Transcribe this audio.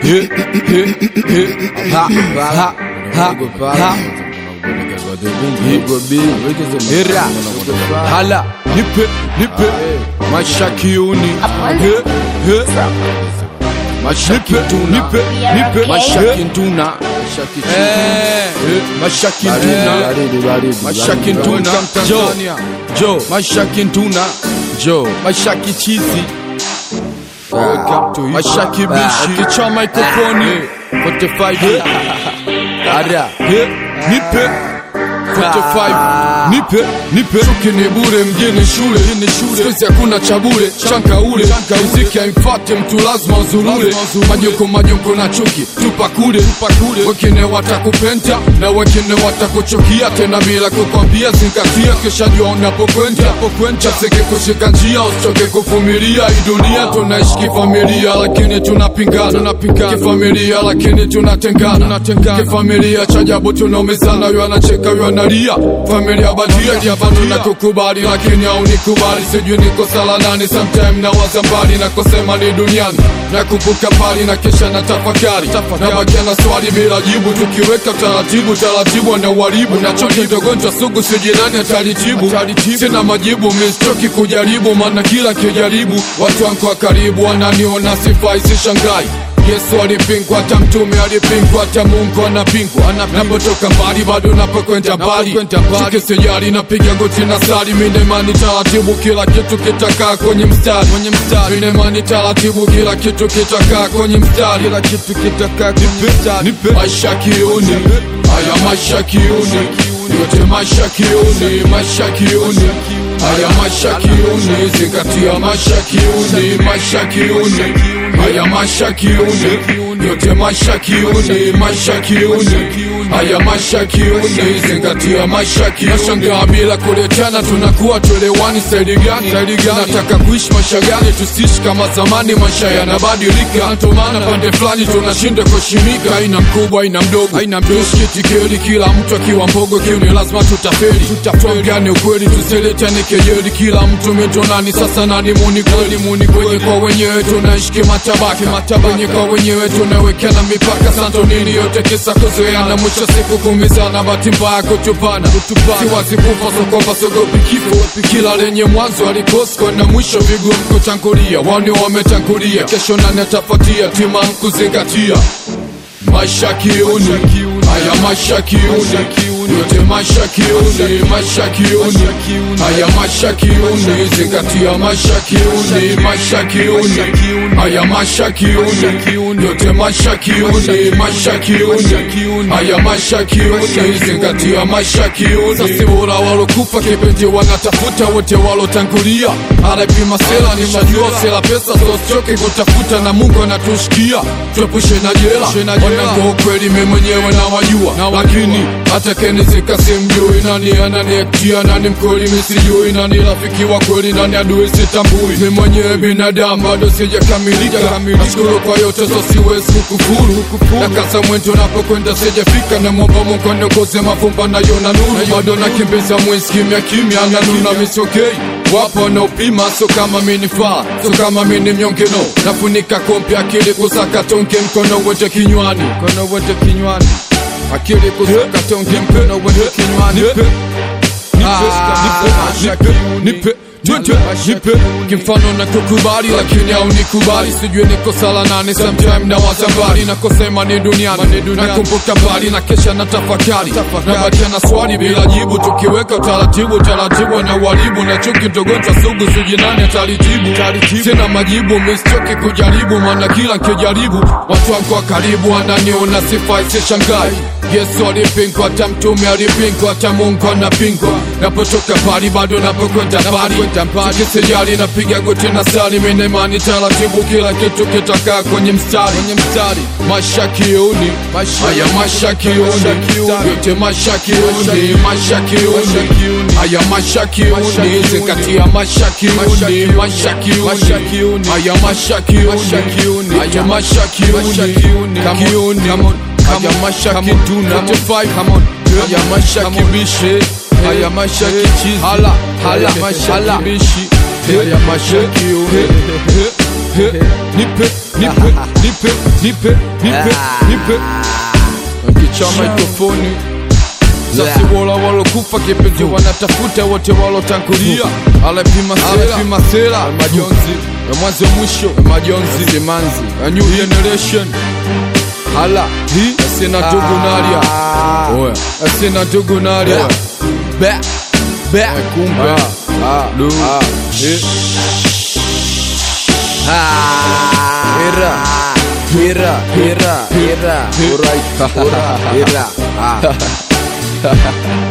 he, he, he, ha, ha, ha, ha. Era, hala, nipe, nipe, mashakiuni, he, he, mashakituna, nipe, nipe, mashakintuna, eh, mashakintuna, mashakintuna, jo, jo, mashakintuna, jo, mashakichizi, mashaki bishi, kichwa mikrofoni, 45, ara, he, nipe, 45 nipe nipe chuki ni bure mjini shule sikuizi hakuna cha bure chanka ule muziki haimfate mtu lazima uzurure majoko majoko na chuki tupa kule wengine watakupenda na wengine watakuchukia tena bila kukwambia zingatia kisha jua unapokwenda chaseke kushika njia usichoke kuvumilia hii dunia tunaishi kifamilia lakini tunapingana kifamilia lakini tunatengana kifamilia cha ajabu tunaumizana huyo anacheka huyo analia familia badia javanu na kukubali lakini haunikubali sijui niko sala nani sometime na waza mbali na kusema ni duniani na kumbuka pali na kisha na tafakari na bakia na swali bila jibu tukiweka taratibu taratibu na uharibu na choki ndogonjwa sugu sijui nani atalijibu sina majibu mistoki kujaribu maana kila kijaribu watu wangu wa karibu wananiona sifai sishangai Yesu alipingwa, hata mtume alipingwa, hata Mungu anapingwa. Napotoka mbali bado napokwenda mbali, chuki sijali, napiga goti na sali. Mina imani taratibu, kila kitu kitakaa kwenye mstari. Mina imani taratibu, kila kitu kitakaa kwenye mstari. Kila kitu kitakaa kwenye mstari. Maisha kiuni, haya maisha kiuni, yote maisha kiuni, maisha kiuni haya maisha kiuni, zingatia maisha kiuni, maisha kiuni haya maisha kiuni, yote maisha kiuni, maisha kiuni haya maisha kiuni, zingatia maisha kiuni. Nashangaa bila kuletana, tunakuwa tuelewani. Staili gani? Nataka kuishi maisha gani? Tusiishi kama zamani, maisha yanabadilika. Ndio maana pande fulani tunashinda kuheshimika. Haina mkubwa, haina mdogo, haina tusikitikeli, kila mtu akiwa mbogo kiuni, lazima tutafeli. Tuongane ukweli, tusiletane kejeli. Kila mtu metonani, sasa nani muni kweli? Muni kwenye kwa wenyewe tunaishi kimatabaka, wenye kwa wenyewe tunawekana mipaka. Santo nini yote kisa kuzoeana, mwisho siku kumizana, bahati mbaya kutupana. Siwazi kufa sokopa, sogopi kifo, kila lenye mwanzo alikosko na mwisho vigumu kutangulia. Wani wametangulia, kesho nani atafuatia? Tima kuzingatia maisha kiuni, haya maisha kiuni, yote maisha kiuni, maisha kiuni, haya maisha kiuni, zingatia maisha kiuni, maisha kiuni, haya maisha kiuni, yote maisha kiuni, maisha kiuni, haya maisha kiuni, zingatia maisha kiuni. Sasa bora walokufa kipenzi wanatafuta wote walotangulia, arapima sela ni majua sela pesa, so sichoke kutafuta na Mungu anatushikia, tuepushe na jela wanangu ukweli mimi mwenyewe nawajua, lakini hata kenizika simjui nani ananiektia, nani mkweli misijui, nani rafiki wa kweli, nani adui sitambui. Mimi mwenyewe binadamu bado sijakamilika, nashukuru kwa yote, so siwezi kukufuru. Nakasa mwendo napokwenda sijafika, na mwomba Mungu aniongoze mavumba nayo na nuru, bado nakimbiza mwezi kimya kimya, na nuna misokei wapo wanaopima, so kama minifaa, so kama mini mnyongeno, nafunika kompi akili kusaka tonge, mkono wote kinywani, mkono wote kinywani, akili kusaka tonge, mkono wote kinywani, nipe, nipe Nipe, nipe, kimfano na kukubali lakini au nikubali, sijui niko sala nane, sometime na wazambali na kusema ni duniani, nakumbuka mbali na kesha na tafakari, na bakia na swali bila jibu, tukiweka utaratibu taratibu na uharibu na chuki ndogonjwa sugu, sijui nani atalijibu, sina majibu, mistoki kujaribu, maana kila nkijaribu watu wangu wa karibu wananiona sifai, sishangai Yesu alipingwa, hata mtume alipingwa, hata Mungu anapingwa. Napotoka mbali bado napokwenda mbali, kisijali napiga goti na sali, mina imani taratibu, kila kitu kitakaa kwenye mstari. Maisha kiuni, haya maisha kiuni, yote maisha kiuni, maisha kiuni, haya maisha kiuni, zingatia maisha kiuni, maisha kiuni, haya maisha kiuni, haya maisha kiuni, kiuni haya maisha kituna haya maisha kibishe haya maisha kichizi hala hala maisha kibishi haya maisha kiuni nipe nipe nipe nipe nipe nipe nipe nkicha mikrofoni sasi wola walokufa kipenzi wanatafuta wote walotangulia alepima alepima sera majonzi ya mwanzo mwisho ya majonzi simanzi ya new generation hala hi asina ndugu naria oya asina ndugu naria be be kumbe lu eh Hira, hira, hira, hira, Hira. Alright, hira, hira. Ah.